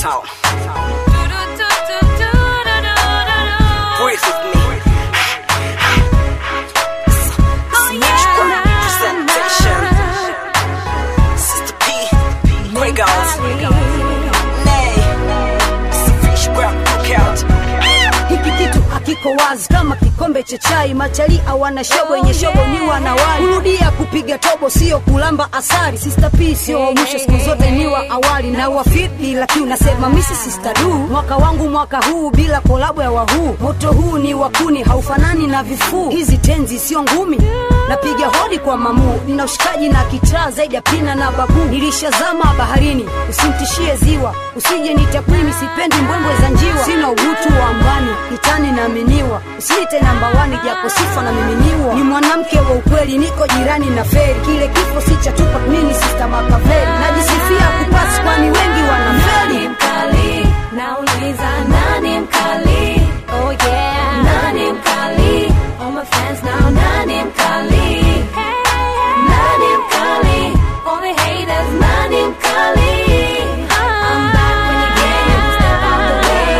Town. Breathe with me. Smash presentation. Sister P. Regals. Nay. Fish grab cookout. hiki kitu hakiko wazi kama kikombe cha chai machali awana shobo yenye shobo ni wanawali kurudia kupiga tobo sio kulamba asari sister p sio wa mwisho siku zote ni wa awali na wafiti lakini unasema misi sister du mwaka wangu mwaka huu bila kolabo ya wahuu moto huu ni wakuni haufanani na vifuu hizi tenzi sio ngumi napiga hodi kwa mamuu nina ushikaji na kitaa zaidi ya pina na babu nilishazama baharini usimtishie ziwa usije nitakwimi sipendi mbwembwe za njiwa sina uhutu wa mbani kitani naaminiwa usiite namba wani japo sifa na miminiwa ni mwanamke wa ukweli niko jirani na feri kile kifo si cha tupa mini sista makaveri najisifia kupasi kwani wengi wanaferi Nani mkali? Nauliza nani mkali? Oh yeah. Nani mkali? All my fans now nani mkali? Nani mkali? All the haters nani mkali? I'm back when you get step out the way.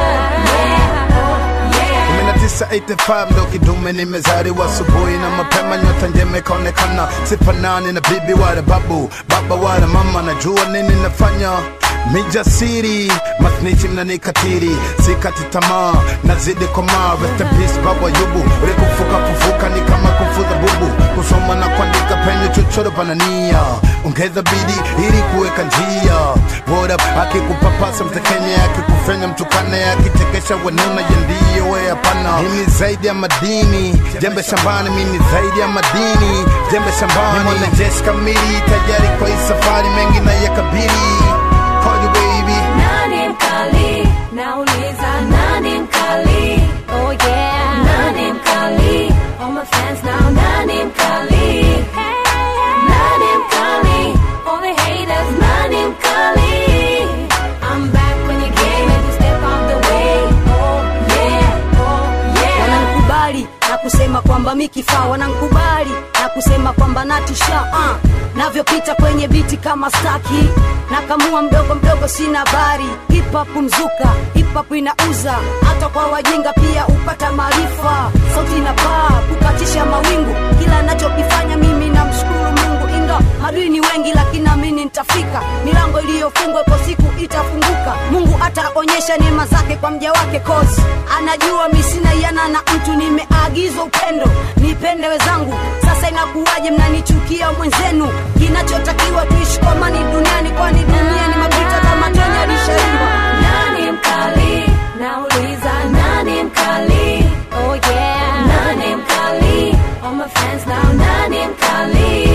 Oh yeah. 1985 ndo kidume nimezaliwa asubuhi na mapema nyota njema ikaonekana sifanani na bibi wala babu baba wala mama najua nini nafanya mijasiri masnichi mnanikatiri sikati tamaa nazidi komaa rest in peace baba yubu ulikufuka kufuka ni kama kufuza bubu kusoma na kuandika penye chochoro panania ongeza bidi ili kuweka njia What up akikupapasa mtekenya akikufanya mtukane akichekesha wenuna yendiyo we hapana mimi zaidi ya madini jembe shambani mimi zaidi ya madini jembe shambani ni mwanajeshi kamili tayari kwa hii safari mengi na yakabili Call you baby Nani mkali? Nauliza nani mkali? Oh yeah. Nani mkali? All my fans now nani mkali? Nani mkali? All the haters nani mkali? I'm back when you came and you step out the way. Oh yeah. Oh yeah. wanankubali na kusema kwamba mi kifaa wanankubali na kusema kwamba natisha uh. navyopita kwenye biti kama staki nakamua mdogo mdogo sina habari hip hop mzuka hip hop inauza hata kwa wajinga pia upata maarifa sauti na paa kukatisha mawingu kila nachokifanya mimi namshukuru mungu inga madui ni wengi lakini amini nitafika milango iliyofungwa kwa siku itafunguka mungu ataonyesha neema zake kwa mja wake kozi anajua misina yana na mtu nimeagizwa upendo nipende wezangu sasa inakuwaje mnanichukia mwenzenu kinachotakiwa tuishi kwa amani duniani kwani dunia ni mapita kama tenya lishaiva Nani mkali? Nauliza nani mkali? Oh yeah. Nani mkali? All my fans now nani mkali?